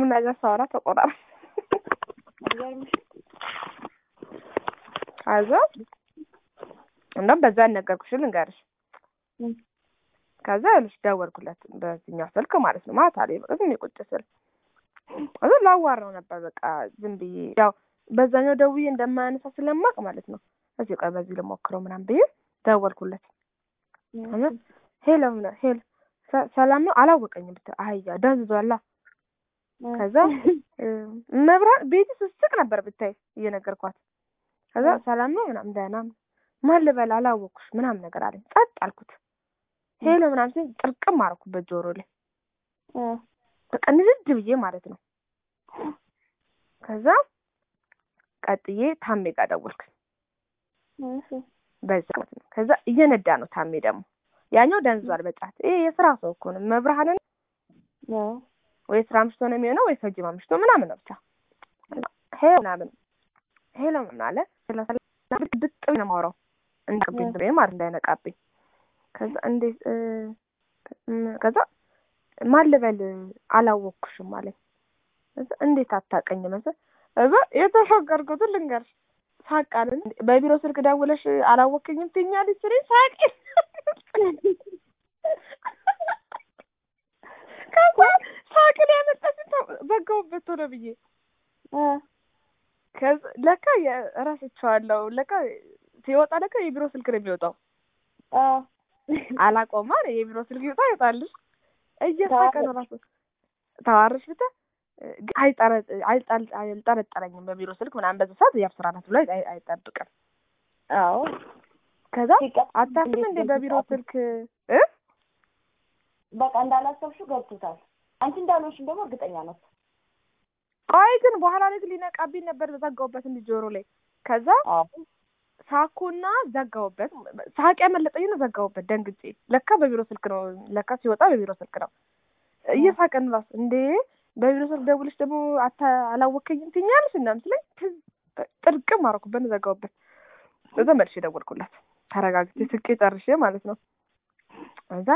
ነገር ሳወራ ተቆራር ከዛ እንደውም በዛ ነገርኩሽ ልንገርሽ ከዛ ልሽ ደወልኩለት በዚህኛው ስልክ ማለት ነው ማታ ላይ በቃ ዝም ቁጭ ስል ከዛ ላዋራው ነበር በቃ ዝም ብዬ ያው በዛኛው ደውዬ እንደማያነሳ ስለማቅ ማለት ነው እዚህ ቆይ በዚህ ልሞክረው ምናምን ብዬ ደወልኩለት ሄሎ ሄሎ ሰላም ነው አላወቀኝም ብታይ አህያ ደንዝዟላ ከዛ መብራት ቤት ስስቅ ነበር ብታይ እየነገርኳት ከዛ ሰላም ነው ምናምን ደህና ማን ልበል አላወቅኩሽ ምናምን ነገር አለኝ ጸጥ አልኩት ሄሎ ምናምን ሲል ጥርቅም አደረኩበት ጆሮ ላይ በቃ ንድድ ብዬ ማለት ነው ከዛ ቀጥዬ ታሜ ጋር ደወልኩ በዛ ማለት ነው ከዛ እየነዳ ነው ታሜ ደግሞ ያኛው ደንዟል በጫት ይሄ የስራ ሰው እኮ ነው መብርሃንን ወይ ስራ አምሽቶ ነው የሚሆነው ወይ ከጅም አምሽቶ ምናምን ነው ብቻ ሄሎ ምናምን ሄሎ ምን አለ ድጥ ነው የማወራው እንዳይነቃብኝ ብሬ ማለት እንዳይነቃብኝ ከዛ እንዴት ከዛ ማን ልበል አላወቅኩሽም አለኝ እንዴት አታውቀኝ መሰል እዛ የተፈቀርኩትን ልንገርሽ ሳቃልን በቢሮ ስልክ ደውለሽ አላወቅኝም ትኛለች ስሬ ሳቂ ከዛ ሳቅን ያመጣች ዘጋውበት ሆነ ብዬ ለካ እረስቸዋለሁ ለካ ሲወጣ ለካ የቢሮ ስልክ ነው የሚወጣው አላቆማ የቢሮ ስልክ ይወጣ ይወጣልሽ እየሳቀ ነው ራሱ ተዋርሽ ብታ አልጠረጠረኝም በቢሮ ስልክ ምናምን በዛ ሰዓት ያው ስራ ናት ብሎ አይጠብቅም አዎ ከዛ አታስብ እንዴ በቢሮ ስልክ እ በቃ እንዳላሰብሽው ገብቶታል አንቺ እንዳልሆንሽም ደግሞ እርግጠኛ ናት ቆይ ግን በኋላ ላይ ግን ሊነቃብኝ ነበር ዘጋውበት እንዲ ጆሮ ላይ ከዛ ሳኩና ዘጋውበት ሳቅ ያመለጠኝ ነው ዘጋውበት ደንግጬ ለካ በቢሮ ስልክ ነው ለካ ሲወጣ በቢሮ ስልክ ነው እየሳቀን ራሱ እንዴ በቢሮ ስልክ ደውልሽ ደግሞ አላወከኝም ትኛለሽ እና ምስለኝ ጥርቅም አደረኩበት ዘጋውበት እዛ መልሼ ደወልኩላት ተረጋግቼ ስቄ ጨርሼ ማለት ነው እዛ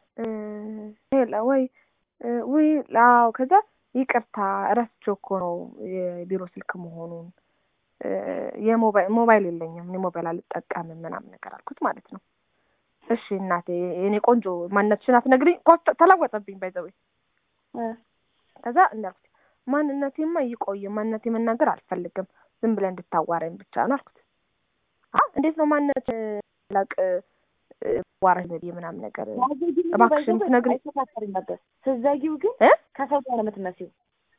ወይ ውይ አዎ ከዛ ይቅርታ እረስቼው እኮ ነው የቢሮ ስልክ መሆኑን የሞባይል የለኝም እኔ ሞባይል አልጠቀምም ምናምን ነገር አልኩት ማለት ነው እሺ እናቴ የኔ ቆንጆ ማንነትሽን አትነግሪኝ ተለወጠብኝ ባይዘዌ ከዛ እንዳልኩት ማንነቴማ ይቆይ ማንነቴ መናገር አልፈልግም ዝም ብለህ እንድታዋራኝ ብቻ ነው አልኩት እንዴት ነው ማንነት ላቅ ዋራሽ ብዬ ምናምን ነገር እባክሽን ትነግሪኝ ነበር ስትዘጊው ግን ከሰው ጋር ነው የምትመስይው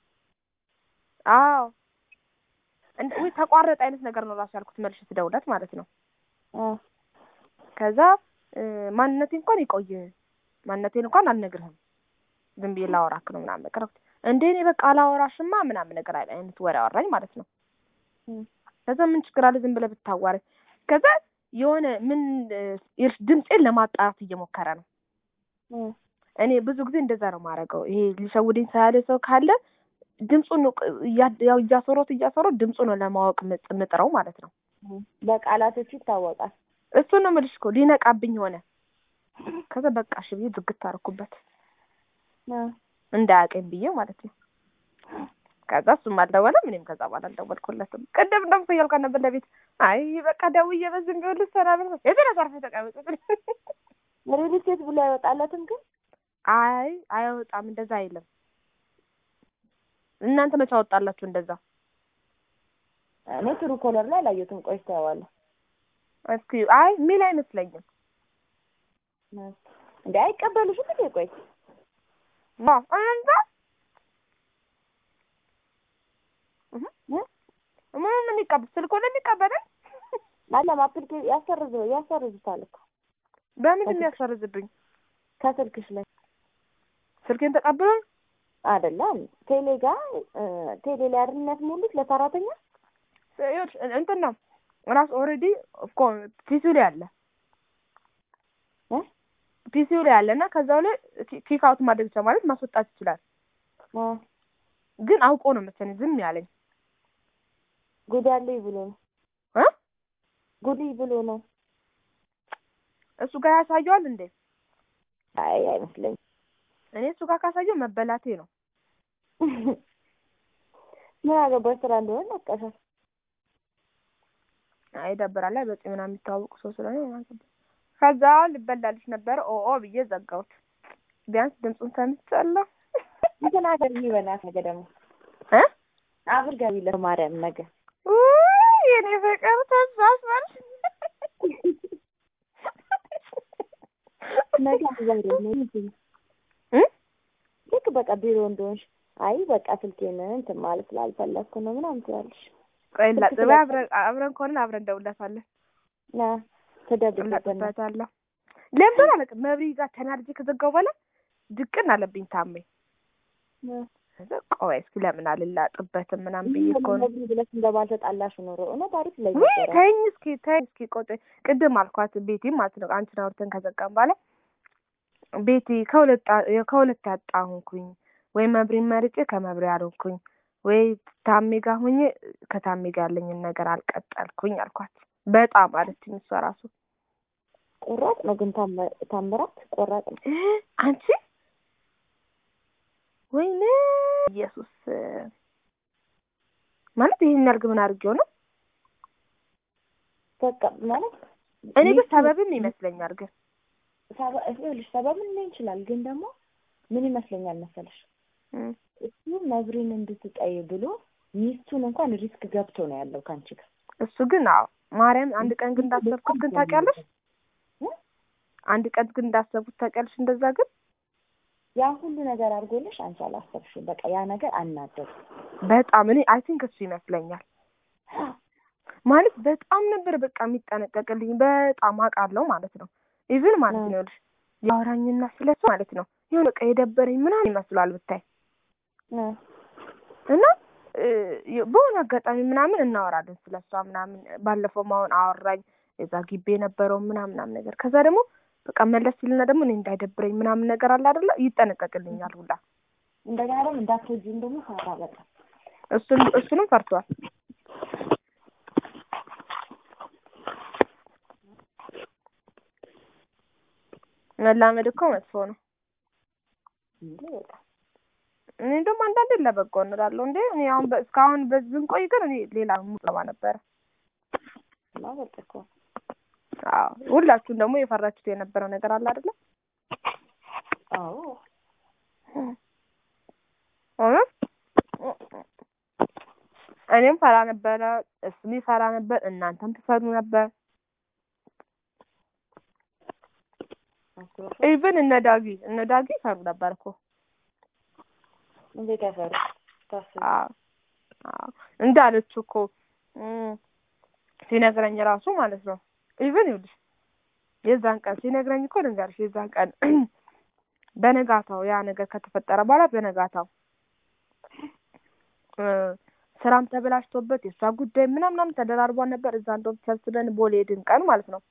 አዎ ወይ ተቋረጠ አይነት ነገር ነው ራሱ ያልኩት መልሽ ስደውለት ማለት ነው ከዛ ማንነቴ እንኳን ይቆይ ማንነቴን እንኳን አልነግርህም ዝም ብዬ ላወራክ ነው ምናምን ነገር እንዴ እኔ በቃ አላወራሽማ ምናምን ነገር አይነት ወሬ አወራኝ ማለት ነው ከዛ ምን ችግር አለ ዝም ብለህ ብታዋረኝ ከዛ የሆነ ምን ድምፄን ለማጣራት እየሞከረ ነው እኔ ብዙ ጊዜ እንደዛ ነው ማድረገው ይሄ ሊሸውደኝ ሳያለ ሰው ካለ ድምፁን ያው እያሰሮት እያሰሮት ድምፁ ነው ለማወቅ ምጥረው ማለት ነው በቃላቶቹ ይታወቃል እሱን ነው የምልሽ እኮ ሊነቃብኝ ሆነ ከዛ በቃ እሺ ብዬ ዝግት አደረኩበት እንዳያቀኝ ብዬ ማለት ነው ከዛ እሱም አልደወለም እኔም ከዛ በኋላ አልደወልኩለትም ቅድም እንደምኮ እያልኳት ነበር ለቤት አይ በቃ ደውዬ በዝም ቢሆን ልሰናበት ነው የተነሳርፈ ተቀመጥ ሪል ስቴት ብሎ አይወጣለትም ግን አይ አይወጣም እንደዛ አይልም እናንተ መቼ አወጣላችሁ እንደዛ እኔ ትሩ ኮለር ላይ አላየሁትም ቆይ ታየዋለሁ እስኪ አይ ሚል አይመስለኝም እንዴ አይቀበሉሽም እንዴ ቆይ እንዛ ምን የሚቀበል ስልኮ ነው የሚቀበለን አለም አፕሊኬ ያሰርዝ ያሰርዝታል እኮ በምን የሚያሰርዝብኝ ከስልክሽ ላይ ስልኬን ተቀብሎ አይደለም ቴሌ ጋር ቴሌ ላይ አድርነት ሙሉት ለሰራተኛ እንትን ነው ራሱ ኦልሬዲ እኮ ፒሲው ላይ አለ ፒሲው ላይ አለ እና ከዛው ላይ ኪክ አውት ማድረግ ይችላል ማለት ማስወጣት ይችላል ግን አውቆ ነው መሰለኝ ዝም ያለኝ ጉድ አለኝ ብሎ ነው ጉድ ብሎ ነው እሱ ጋር ያሳየዋል እንዴ አይ አይመስለኝም እኔ እሱ ጋር ካሳየው መበላቴ ነው ምን አገባሽ ስራ እንደሆነ ነቀሻል። አይ ይደብራል። ላይ በፂ ምናምን የሚታወቁ ሰው ስለሆነ ምን አገባኝ። ከዛ ልበላልሽ ነበረ ኦ ኦ ብዬ ዘጋሁት። ቢያንስ ድምፁን ሰምቻለሁ። እንትን አገር በናት ነገ ደግሞ እ አብር ገቢ ለማርያም ነገ ውይ የኔ ፍቅር ተሳስበልሽ ነገ ዛሬ ነው እ ልክ በቃ ቢሮ እንደሆንሽ አይ በቃ ስልኬን እንትን ማለት ስላልፈለግኩ ነው ምናምን ትላለሽ። ቆይ ላጥበ አብረን አብረን ከሆነ አብረን እንደውለታለን ና ትደብቅበና እላጥበታለሁ። ለምን አላውቅም። መብሪ ጋር ተናድጄ ከዘጋው በኋላ ድቅን አለብኝ ታሜ። ከዛ ቆይ እስኪ ለምን አልላጥበትም ምናምን ብዬ እኮ ነው። ብለሽ እንደባልተጣላሽ ኖሮ እውነት አሪፍ ላይ ውይ ነበረ። ተይኝ እስኪ ተይኝ እስኪ ቆይ ቅድም አልኳት ቤቲ ማለት ነው አንቺን አውርተን ከዘጋም በኋላ ቤቲ ከሁለት ጣ- ከሁለት ያጣ ሆንኩኝ ወይ መብሪን መርጬ ከመብሪ አልሆንኩኝ ወይ ታሜ ጋር ሆኜ ከታሜ ጋር ያለኝን ነገር አልቀጠልኩኝ አልኳት። በጣም አለችኝ እሷ ራሱ ቆራጥ ነው ግን ታመ- ታምራት ቆራጥ ነው። አንቺ ወይኔ ኢየሱስ ማለት ይሄን ያልግ ምን አድርጌው ነው? በቃ ማለት እኔ ግን ሰበብም ይመስለኛል ግን ሰበ- ይኸውልሽ ሰበብን ሊሆን ይችላል ግን ደግሞ ምን ይመስለኛል መሰለሽ እም፣ እሱ መብሪን እንድትጠይ ብሎ ሚስቱን እንኳን ሪስክ ገብቶ ነው ያለው ከአንቺ ጋር እሱ ግን አዎ ማርያም አንድ ቀን ግን እንዳሰብኩት ግን ታውቂያለሽ እ? አንድ ቀን ግን እንዳሰብኩት ታውቂያለሽ እንደዛ ግን ያ ሁሉ ነገር አድርጎልሽ አንቺ አላሰብሽም። በቃ ያ ነገር አናደዱ። በጣም እኔ አይ ቲንክ እሱ ይመስለኛል ማለት በጣም ነበር በቃ የሚጠነቀቅልኝ በጣም አውቃለሁ ማለት ነው ኢቭን ማለት ነው ይኸውልሽ ያወራኝና ስለሱ ማለት ነው የሆነ በቃ የደበረኝ ምናምን ይመስላል ብታይ እና እ፣ በሆነ አጋጣሚ ምናምን እናወራለን ስለ እሷ ምናምን ባለፈው አሁን አወራኝ የዛ ግቢ የነበረው ምናምን ምናምን ነገር ከዛ ደግሞ በቃ መለስ ሲልና ደግሞ እኔ እንዳይደብረኝ ምናምን ነገር አለ አይደለ ይጠነቀቅልኛል ሁላ እንደገና ደግሞ እንዳትወጂም ደግሞ ፈራ በጣም እሱን እሱንም ፈርቷል መላመድ እኮ መጥፎ ነው እንዴ በጣም እኔ ደግሞ አንዳንዴ ለበጎ እንላለሁ እንዴ እኔ አሁን በ- እስካሁን በዚህ ብንቆይ ግን እኔ ሌላ ሙጠባ ነበረ እና በቃ እኮ አዎ ሁላችሁም ደግሞ የፈራችሁት የነበረው ነገር አለ አይደለ አዎ እውነት እኔም ፈራ ነበረ እሱም ይፈራ ነበር እናንተም ትፈሩ ነበር ኢቭን እነ ዳጊ እነ ዳጊ ይፈሩ ነበር እኮ እንዴት ያፈሩ ታስብ አዎ አዎ እንዳለችው እኮ እም፣ ሲነግረኝ ራሱ ማለት ነው ኢቭን ይኸውልሽ የዛን ቀን ሲነግረኝ እኮ ልንገርሽ የዛን ቀን በነጋታው ያ ነገር ከተፈጠረ በኋላ በነጋታው እ፣ ስራም ተበላሽቶበት የእሷ ጉዳይ ምናምን ምናምን ተደራርቧን ነበር እዛ እንደውም ተሰብስበን ቦሌ ሄድን ቀን ማለት ነው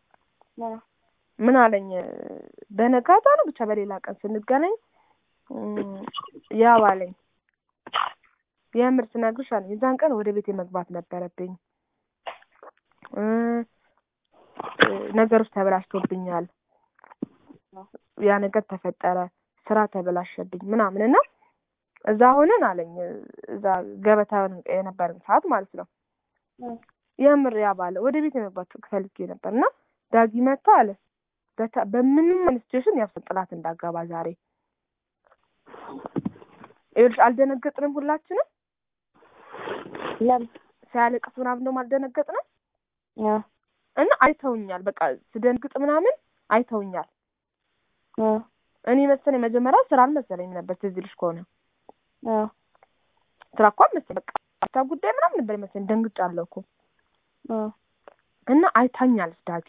ምን አለኝ በነጋታ ነው ብቻ በሌላ ቀን ስንገናኝ እም፣ ያው አለኝ የምር ስነግርሽ አለኝ የዛን ቀን ወደ ቤቴ መግባት ነበረብኝ እ፣ እ፣ ነገሮች ተበላሽቶብኛል ያ ነገር ተፈጠረ ስራ ተበላሸብኝ ምናምን እና እዛ ሆነን አለኝ እዛ ገበታ የነበረን ሰዓት ማለት ነው የምር ያ ባለ ወደ ቤት የመግባት ፈልጌ ነበር እና ዳጊ መታ አለ በታ- በምንም አይነት ሲቹዌሽን ያው ጥላት እንዳገባ ዛሬ ይኸውልሽ አልደነገጥንም ሁላችንም ለምን ሲያለቅስ ምናምን ደግሞ አልደነገጥንም ያ እና አይተውኛል በቃ ስደንግጥ ምናምን አይተውኛል ያ እኔ መሰለኝ መጀመሪያ ስራ አልመሰለኝም ነበር ትዝ ይልሽ ከሆነ ያ ስራ እኮ አልመሰለኝ በቃ ታ ጉዳይ ምናምን ነበር መሰለኝ ደንግጫለሁ እኮ ያ እና አይታኛለች ዳጊ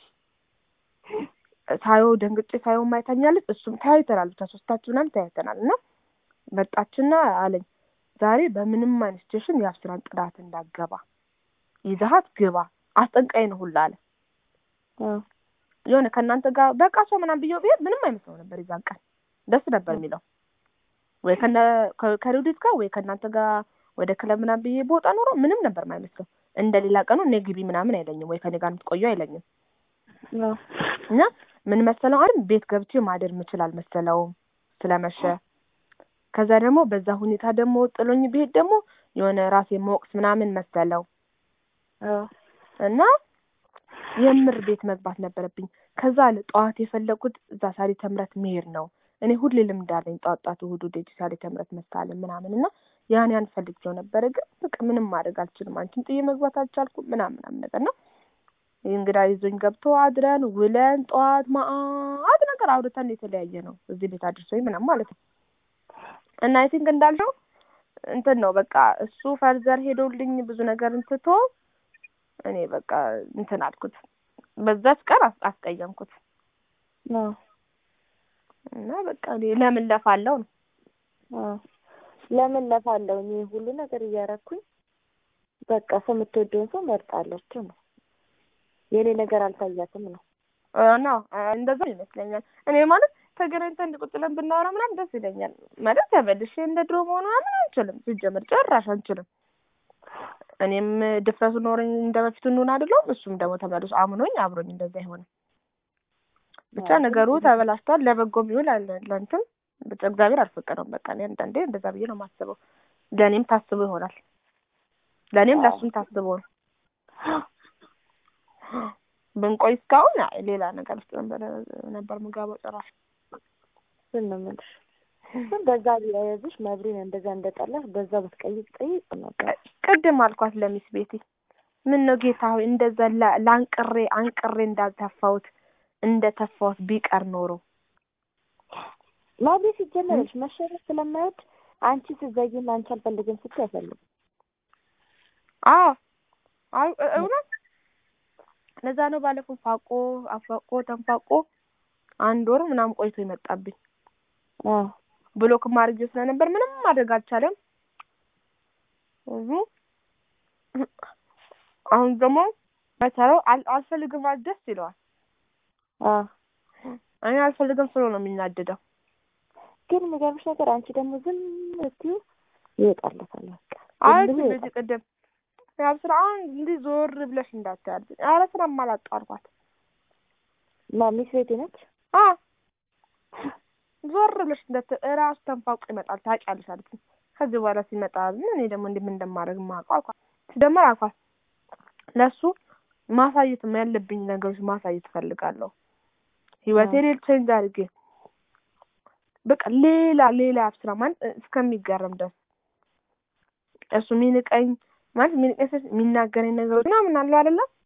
ሳየው ደንግጬ ሳየው አይታኛለች እሱም ተያይተናል ብቻ ሶስታችን ምናምን ተያይተናል እና መጣችና አለኝ ዛሬ በምንም አይነት ሲቹዌሽን የአብስራን ጥላት እንዳገባ ይዘሃት ግባ አስጠንቃይ ነው ሁላ አለ ያ የሆነ ከእናንተ ጋር በቃ ሰው ምናምን ብዬው ብሄድ ምንም አይመስለው ነበር የዛን ቀን ደስ ነበር የሚለው ወይ ከነ ከ- ከሬዲት ጋር ወይ ከእናንተ ጋር ወደ ክለብ ምናምን ብዬ በወጣ ኖሮ ምንም ነበር የማይመስለው እንደ ሌላ ቀኑ እኔ ግቢ ምናምን አይለኝም ወይ ከኔ ጋር የምትቆዩ አይለኝም ያ እና ምን መሰለው አይደል ቤት ገብቼ ማደር ምችል አልመሰለውም ስለመሸ ከዛ ደግሞ በዛ ሁኔታ ደግሞ ጥሎኝ ብሄድ ደግሞ የሆነ ራሴ መወቅስ ምናምን መሰለው አዎ እና የምር ቤት መግባት ነበረብኝ። ከዛ አለ ጠዋት የፈለጉት እዛ ሳሪ ተምረት መሄድ ነው። እኔ ሁሌ ልምድ አለኝ ጠዋት ጠዋት እሑድ እሑድ ሳሪ ተምረት መሳለም ምናምን እና ያን ያን ፈልጌው ነበረ። ግን በቃ ምንም ማድረግ አልችልም። አንቺን ጥዬ መግባት አልቻልኩም ምናምን ምናምን ነገር ነው። እንግዳ ይዞኝ ገብቶ አድረን ውለን ጠዋት ማአት ነገር አውርተን የተለያየ ነው እዚህ ቤት አድርሶኝ ምናምን ማለት ነው። እና አይ ቲንክ እንዳልሽው እንትን ነው በቃ እሱ ፈርዘር ሄዶልኝ ብዙ ነገር እንትቶ እኔ በቃ እንትን አልኩት። በዛች ቀን አስ- አስቀየምኩት አዎ እና በቃ እኔ ለምን ለፋለው ነው አዎ ለምን ለፋለሁ እኔ ሁሉ ነገር እያረኩኝ በቃ ሰው የምትወደውን ሰው መርጣለችው ነው የኔ ነገር አልታያትም ነው ነው እንደዛ ይመስለኛል። እኔ ማለት ተገናኝተን እንዲህ ቁጭ ብለን ብናወራ ምናምን ደስ ይለኛል። ማለት ተመልሼ እንደ ድሮ መሆኑ ምናምን አንችልም። ሲጀመር ጭራሽ አንችልም። እኔም ድፍረቱ ኖረኝ እንደ በፊቱ እንሆን አይደለም። እሱም ደግሞ ተመልሶ አምኖኝ አብሮኝ እንደዛ አይሆንም። ብቻ አዎ፣ ነገሩ ግን- ተበላሽቷል። ለበጎም ይሁን አለ- ለእንትን ብቻ እግዚአብሔር አልፈቀደውም። በቃ እኔ አንዳንዴ እንደዛ ብዬ ነው የማስበው። ለእኔም ታስቦ ይሆናል። ለእኔም አዎ። ለእሱም ታስቦ ነው። ብንቆይ እስካሁን አይ ሌላ ነገር ውስጥ ነበር ነበር ምገባው ጭራሽ ምን ነው የምልሽ ግን በዛ ቢያያዝሽ መብሪን እንደዛ እንደጠላሽ በዛ ብትቀይቅ ጠይቅ ነበር ቅድም አልኳት ለሚስ ቤቲ ምን ነው ጌታ ሆይ እንደዛ ላ- ላንቅሬ አንቅሬ እንዳልተፋሁት እንደ ተፋሁት ቢቀር ኖሮ መብሪ ሲጀመርሽ መሸነፍ ስለማይወድ አንቺ ስትዘጊና አንቺ አልፈልግም ስትይ አይፈልግም አዎ አይ እ- እውነት ለዛ ነው ባለፈው ፋቆ አፋቆ ተንፋቆ አንድ ወር ምናምን ቆይቶ ይመጣብኝ አዎ ብሎክ ማድረግ ስለነበር ምንም ማድረግ አልቻለም እዙ አሁን ደግሞ በተራው አል- አልፈልግም ማለት ደስ ይለዋል አዎ እኔ አልፈልግም ስሎ ነው የሚናደደው ግን የሚገርምሽ ነገር አንቺ ደግሞ ዝም ስትዪው ይወጣለታል በቃ አይ ዝም ብሎ ቤት ይወጣል። ቅድም ያው ስራ አሁን እንዲህ ዞር ብለሽ እንዳታያል ኧረ ስራ አላጣው አልኳት ማ ሚስ ቤቴ ነች አ ዞር ብለሽ እንዳት እራሱ ተንፋቁ ይመጣል ታውቂያለሽ አለችኝ ከዚህ በኋላ ሲመጣ ምን እኔ ደግሞ እንዲህ ምን እንደማደርግ የማውቀው አልኳት ሲጀመር አልኳት ለእሱ ማሳየት ያለብኝ ነገሮች ማሳየት እፈልጋለሁ ህይወቴ ሌል ቼንጅ አድርጌ በቃ ሌላ ሌላ ስራ ማለት እስከሚገርም ድረስ እሱ የሚንቀኝ ማለት የሚንቀኝ ስል የሚናገረኝ ነገሮች ምናምን አለው አይደለም